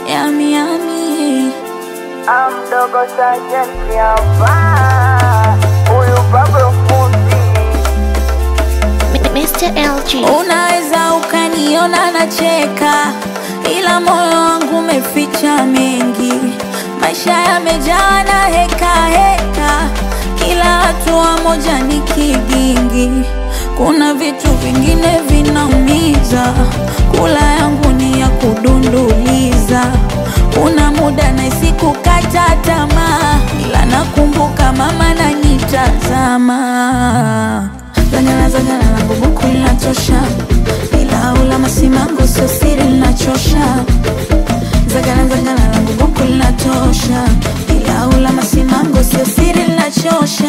yami yami Amdogo sajenti hapa, huyu Pablo fundi Mr. LG. Unaweza ukaniona nacheka, ila moyo wangu umeficha mengi. Maisha yamejaa na heka heka, kila hatua moja ni kigingi. Kuna vitu vingine vinaumiza, kula yangu ni ya kudunduliza. Kuna muda nahisi kukata tamaa, ila nakumbuka mama nanitazama Zanyana zanyana langu buku linatosha, ila ula masimango sio siri linachosha. Zagana zagana langu buku linatosha, ila ula masimango sio siri linachosha.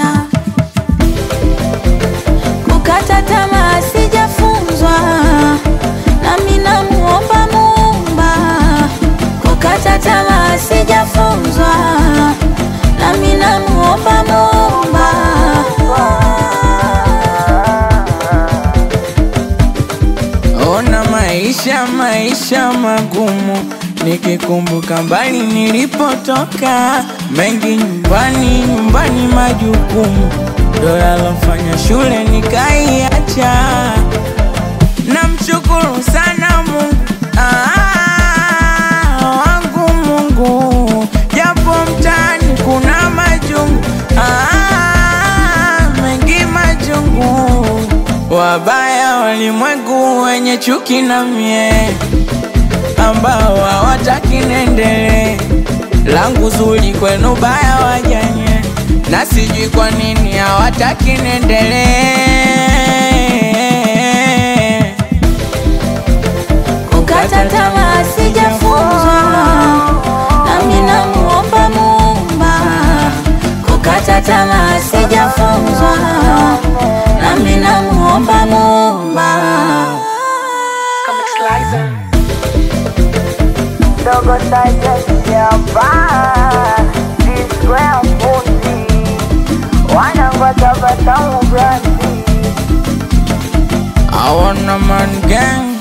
Kukata tamaa sijafunzwa, nami namuomba Muumba. Kukata tamaa sijafunzwa, nami namuomba Muumba. Ona maisha maisha magumu, nikikumbuka mbali nilipotoka, mengi nyumbani nyumbani majukumu, ndo yalofanya shule nikaiacha. Namshukuru sana Mungu ah, wangu Mungu, japo mtaani kuna majungu ah, mengi majungu, wabaya walimwengu wenye chuki na mie, ambao hawataki niendelee, langu zuri kwenu baya wajanye, na sijui kwa nini hawataki niendelee. Kukata tamaa sijafunzwa, nami namuomba Muumba. Kukata tamaa sijafunzwa, nami namuomba Muumba. Dogo sajenti hapa, Square fundi wanangoja batamu brandi I want a man gang